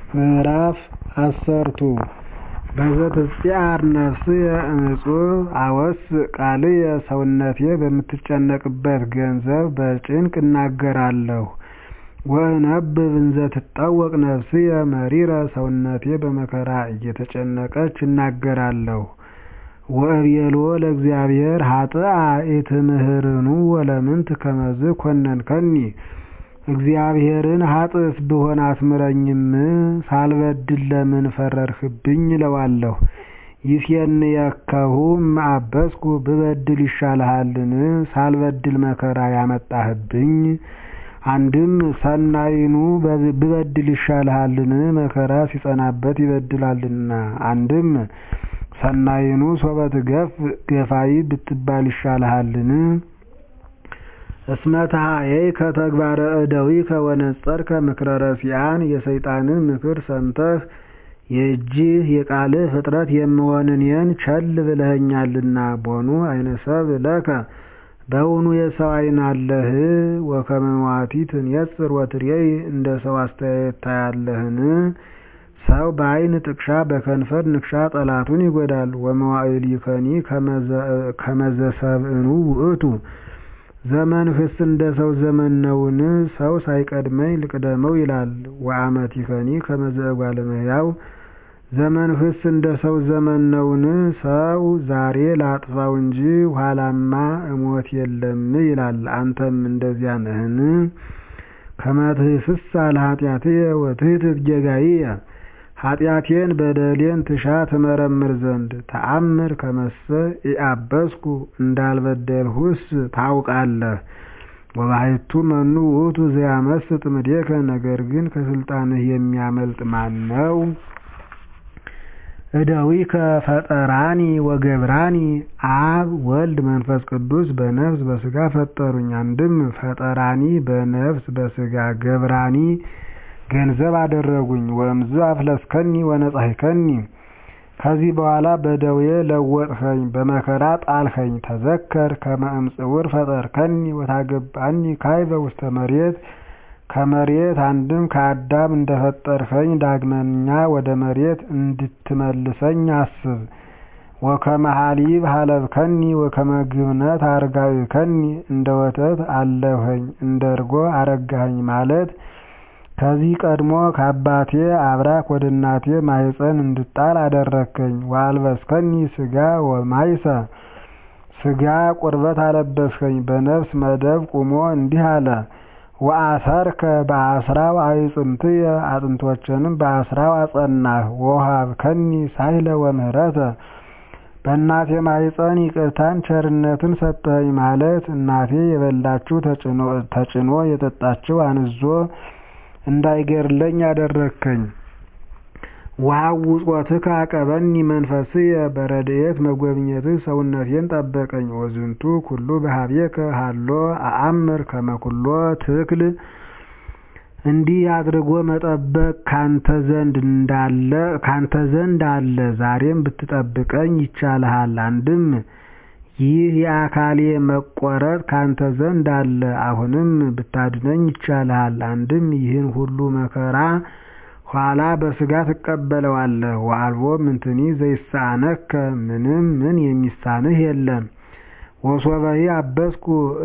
ምዕራፍ አሰርቱ በዘትጽአር ነፍስየ እምፁብ አወስእ ቃልየ ሰውነቴ በምትጨነቅበት ገንዘብ በጭንቅ እናገራለሁ። ወእነብብ እንዘ ትጠወቅ ነፍስየ መሪረ ሰውነቴ በመከራ እየተጨነቀች እናገራለሁ። ወእቤሎ ለእግዚአብሔር ኃጥአ ኢትምህርኑ ወለምንት ከመዝ ኮነንከኒ እግዚአብሔርን ኃጥእስ ብሆን አትምረኝም ሳልበድል ለምን ፈረድህብኝ እለዋለሁ። ይሴንየከሁ እምአበስኩ ብበድል ይሻልሃልን ሳልበድል መከራ ያመጣህብኝ። አንድም ሰናይኑ ብበድል ይሻልሃልን መከራ ሲጸናበት ይበድላልና። አንድም ሰናይኑ ሶበ ትገፍእ ገፋይ ብትባል ይሻልሃልን። እስመ ተሃየይከ ተግባረ እደዊከ ወነጸርከ ምክረ ረሲዓን የሰይጣንን ምክር ሰምተህ የእጅህ የቃልህ ፍጥረት የምሆን እኔን ቸል ብለኸኛልና። ቦኑ አይነ ሰብእ ለከ በውኑ የሰው ዓይን አለህ? ወከመ መዋቲ ትንየጽር ወትሬይ እንደ ሰው አስተያየት ታያለህን? ሰው በዓይን ጥቅሻ በከንፈር ንክሻ ጠላቱን ይጎዳል። ወመዋዕሊከኒ ከመ ዘሰብእኑ ውእቱ ዘመንህስ እንደ ሰው ዘመን ነውን? ሰው ሳይቀድመኝ ልቅደመው ይላል። ወአመቲከኒ ከመ ዘእጓለ እመሕያው ዘመንህስ እንደ ሰው ዘመን ነውን? ሰው ዛሬ ላጥፋው እንጂ ኋላማ እሞት የለም ይላል። አንተም እንደዚያ ነህን? ከመ ትህስሳ ለኃጢአትየ ወትሕትት ጌጋይየ ኃጢአቴን በደሌን ትሻ ትመረምር ዘንድ ተአምር ከመሰ ኢአበስኩ እንዳልበደልሁስ ታውቃለህ። ወባሕቱ መኑ ውእቱ ዘያመስጥ እምኔከ ነገር ግን ከስልጣንህ የሚያመልጥ ማን ነው? እደዊከ ፈጠራኒ ወገብራኒ አብ ወልድ መንፈስ ቅዱስ በነፍስ በሥጋ ፈጠሩኝ። አንድም ፈጠራኒ በነፍስ በሥጋ ገብራኒ ገንዘብ አደረጉኝ። ወእምዝ አፍለስከኒ ወነጻሕከኒ ከዚህ በኋላ በደዌ ለወጥኸኝ በመከራ ጣልኸኝ። ተዘከር ከመ እምጽውር ፈጠርከኒ ወታገባኒ ካዕበ ውስተ መሬት ከመሬት አንድም ከአዳም እንደፈጠርኸኝ ዳግመኛ ወደ መሬት እንድትመልሰኝ አስብ። ወከመ ሐሊብ ሀለብከኒ ወከመ ግብነት አርጋዕከኒ እንደ ወተት አለብኸኝ እንደ እርጎ አረጋኸኝ ማለት ከዚህ ቀድሞ ከአባቴ አብራክ ወደ እናቴ ማኅፀን እንድጣል አደረግከኝ። ወአልበስከኒ ሥጋ ወማይሰ ሥጋ ቁርበት አለበስከኝ። በነፍስ መደብ ቁሞ እንዲህ አለ ወአሰርከ በአስራው አዕጽምትየ አጥንቶችንም በአስራው አጸናህ። ወወሀብከኒ ሳህለ ወምህረተ በእናቴ ማኅፀን ይቅርታን ቸርነትን ሰጠኸኝ ማለት እናቴ የበላችው ተጭኖ የጠጣችው አንዞ እንዳይገድለኝ አደረግከኝ። ወሐውጾትከ አቀበኒ መንፈስየ በረድኤት መጎብኘትህ ሰውነቴን ጠበቀኝ። ወዝንቱ ኩሉ በኀቤከ ሀሎ አአምር ከመ ኩሎ ትክል እንዲህ አድርጎ መጠበቅ ካንተ ዘንድ አለ። ዛሬም ብትጠብቀኝ ይቻልሃል። አንድም ይህ የአካሌ መቆረጥ ካንተ ዘንድ አለ። አሁንም ብታድነኝ ይቻልሃል። አንድም ይህን ሁሉ መከራ ኋላ በሥጋ ትቀበለዋለህ። ወአልቦ ምንትኒ ዘይሳነከ ምንም ምን የሚሳንህ የለም። ወሶበሂ አበስኩ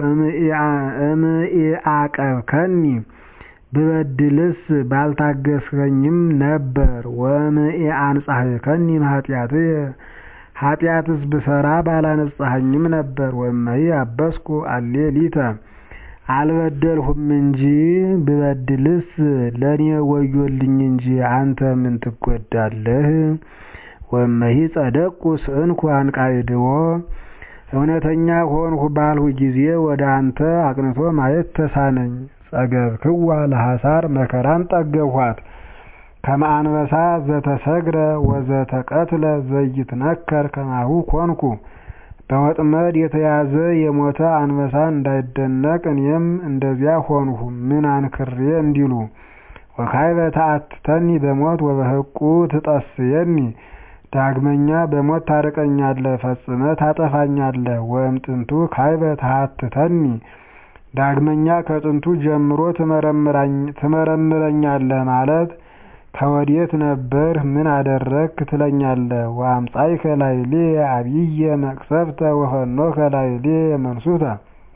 እምኢአቀብከኒ ብበድልስ ባልታገስከኝም ነበር። ወእምኢአንጻሕከኒ እምኃጢአትየ ኃጢአትስ ብሰራ ባላነጻኸኝም ነበር። ወእመሂ አበስኩ አሌ ሊተ አልበደልሁም እንጂ ብበድልስ ለእኔ ወዮልኝ እንጂ አንተ ምን ትጎዳለህ? ወእመሂ ጸደቅኩ ስእንኩ አንቃዕድዎ እውነተኛ ሆንሁ ባልሁ ጊዜ ወደ አንተ አቅንቶ ማየት ተሳነኝ። ጸገብክዋ ለሐሳር መከራን ጠገብኋት። ከመ አንበሳ ዘተሰግረ ወዘተቀትለ ዘይትነከር ከማሁ ኮንኩ በወጥመድ የተያዘ የሞተ አንበሳ እንዳይደነቅ እኔም እንደዚያ ሆንሁ። ምን አንክሬ እንዲሉ ወካዕበ ተአትተኒ በሞት ወበሕቁ ትጠስየኒ ዳግመኛ በሞት ታርቀኛለህ፣ ፈጽመህ ታጠፋኛለህ። ወእምጥንቱ ካዕበ ተሃትተኒ ዳግመኛ ከጥንቱ ጀምሮ ትመረምረኛለህ ማለት ከወዴት ነበርህ ምን አደረግክ ትለኛለህ ወአምጻእከ ላዕሌየ ዐቢየ መቅሰፍተ ወፈኖከ ላዕሌየ መንሱተ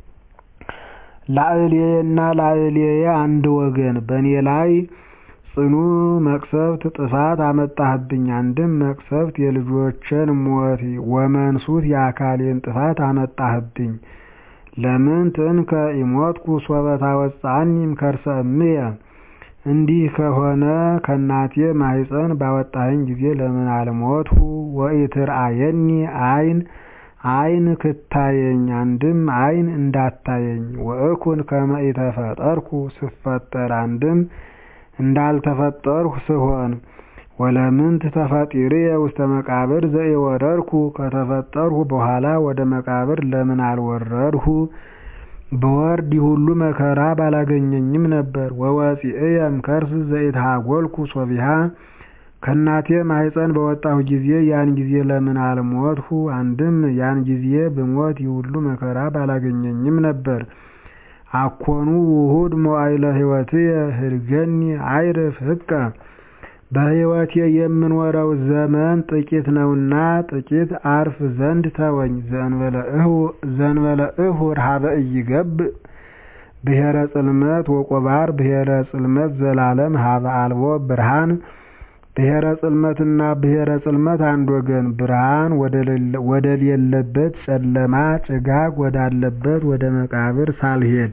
ላዕሌየና ላዕሌየ አንድ ወገን በእኔ ላይ ጽኑ መቅሰፍት ጥፋት አመጣህብኝ አንድም መቅሰፍት የልጆቼን ሞት ወመንሱት የአካሌን ጥፋት አመጣህብኝ ለምንት እንከ ኢሞትኩ ሶበ ታወፅአኒ እምከርሰ እምየ እንዲህ ከሆነ ከእናቴ ማኅፀን ባወጣኸኝ ጊዜ ለምን አልሞትሁ ወኢትርአየኒ ዐይን ዐይን ክታየኝ አንድም ዐይን እንዳታየኝ ወእኩን ከመ ኢተፈጠርኩ ስፈጠር አንድም እንዳልተፈጠርሁ ስሆን ወለምንት ተፈጢርየ ውስተ መቃብር ዘኢወረድኩ ከተፈጠርሁ በኋላ ወደ መቃብር ለምን አልወረድሁ ብወርድ ይሁሉ መከራ ባላገኘኝም ነበር ወወፂእየ እምከርስ ዘኢትሃጐልኩ ሶቢሃ ከእናቴ ማኅፀን በወጣሁ ጊዜ ያን ጊዜ ለምን አልሞትሁ አንድም ያን ጊዜ ብሞት ይሁሉ መከራ ባላገኘኝም ነበር አኮኑ ውሁድ መዋዕለ ሕይወትየ ህድገኒ አይርፍ ህቀ በሕይወቴ የምኖረው ዘመን ጥቂት ነውና ጥቂት አርፍ ዘንድ ተወኝ ዘእንበለ እሁር ሀበ ኢይገብእ ብሔረ ጽልመት ወቆባር ብሔረ ጽልመት ዘላለም ሀበ አልቦ ብርሃን ብሔረ ጽልመትና ብሔረ ጽልመት አንድ ወገን ብርሃን ወደሌለበት ጨለማ ጭጋግ ወዳለበት ወደ መቃብር ሳልሄድ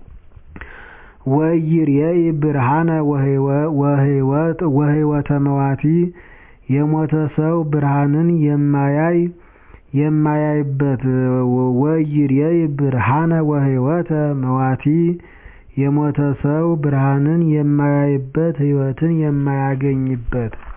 ወኢይሬኢ ብርሃነ ወሕይወተ መዋቲ የሞተ ሰው ብርሃንን የማያይ የማያይበት ወኢይሬኢ ብርሃነ ወሕይወተ መዋቲ የሞተ ሰው ብርሃንን የማያይበት ሕይወትን የማያገኝበት